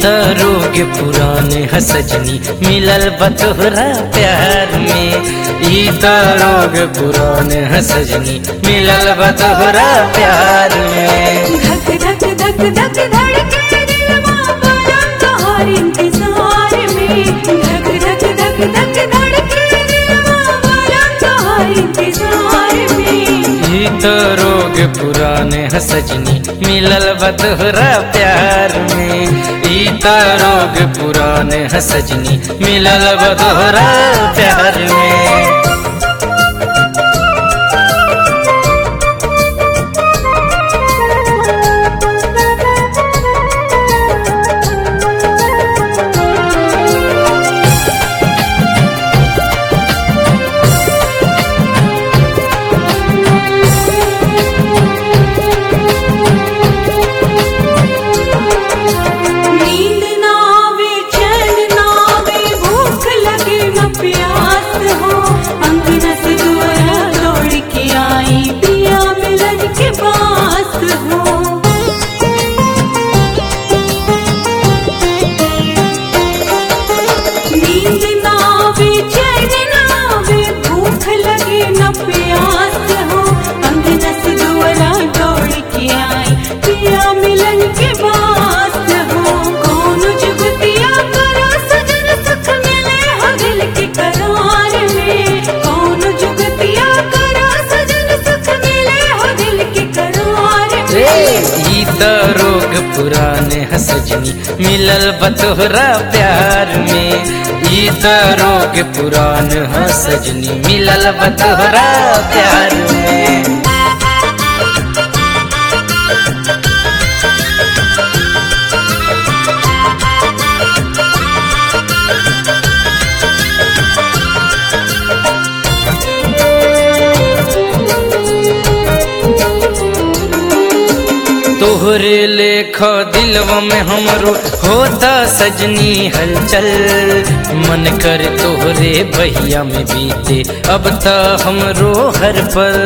त रोग पुराने ह सजनी मिलल बतोहरा प्यार में ई त रोग पुराने ह सजनी मिलल बतोहरा प्यार में धक धक धक धक धड़के दिलवा बड़ा तोहार इंतजार में धक धक धक धक धड़के दिलवा बड़ा तोहार इंतजार में ई त रोग पुराने ह सजनी मिलल बतोहरा प्यार में ई त रोग पुराने ह सजनी मिलल बतोहरा प्यार में नींद ना आवे चैन ना आवे भूख लगे न प्यास हो अंगना से दुआरा दौड़ के आई पिया मिलन के पास हो नींद ना आवे चैन ना आवे भूख लगे न प्यास हो अंगना से दुआरा दौड़ के आई पिया मिलन के पास हो कौन जुगतिया करा सजन सुख मिले हो दिल के करार में कौन जुगतिया करा सजन सुख मिले हो दिल के करार ए, में ई त रोग पुराने ह सजनी मिलल बतोहरा प्यार में ई त रोग पुरान ह सजनी मिलल बतोहरा प्यार में तोहरे लेख दिलवा में हमरो होता सजनी हलचल मन कर तोहरे बहिया में बीते अब त हमरो हर पल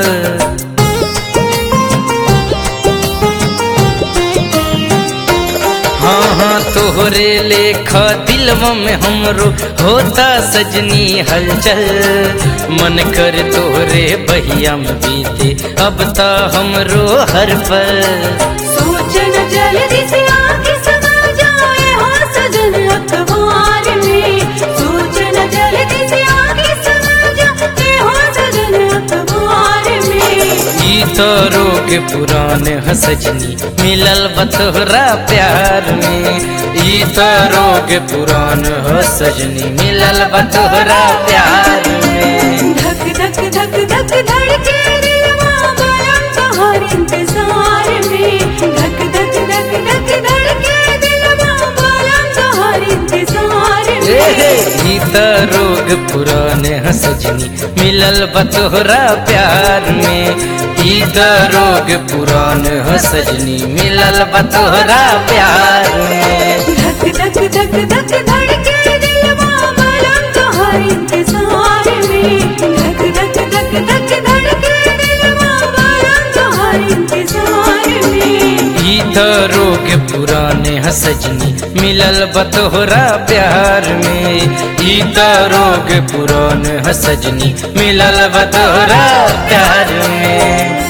हाँ हाँ तोहरे लेख दिलवा में हमरो होता सजनी हलचल मन कर तोहरे बहिया में बीते अब त हमरो हर पल सोचन जल्दी से आके समा जाए हो सजन अखबार में सोचन जल्दी से आके समा जाए हो सजन अखबार में ई तो रोग पुराने ह सजनी मिलल बतोहरा प्यार में ई तो रोग पुरान ह सजनी मिलल बतोहरा प्यार में धक धक धक धक धड़के दिलवा बड़ा तोहर इंतजार में धक धक धक धक धड़के दिलवा बड़ा तोहर इंतजार ए, में ई तो रोग पुराने ह सजनी मिलल बतोहरा प्यार में ई तो रोग पुरान ह सजनी मिलल बतोहरा प्यार में धक धक धक धक धड़के दिलवा बड़ा तोहर इंतजार में धक धक धक धक धड़के दिलवा बड़ा तोहर इंतजार में ई तो रोग पुराने ह सजनी मिलल बतोहरा प्यार में ई तो रोग पुराने ह सजनी मिलल बतोहरा प्यार में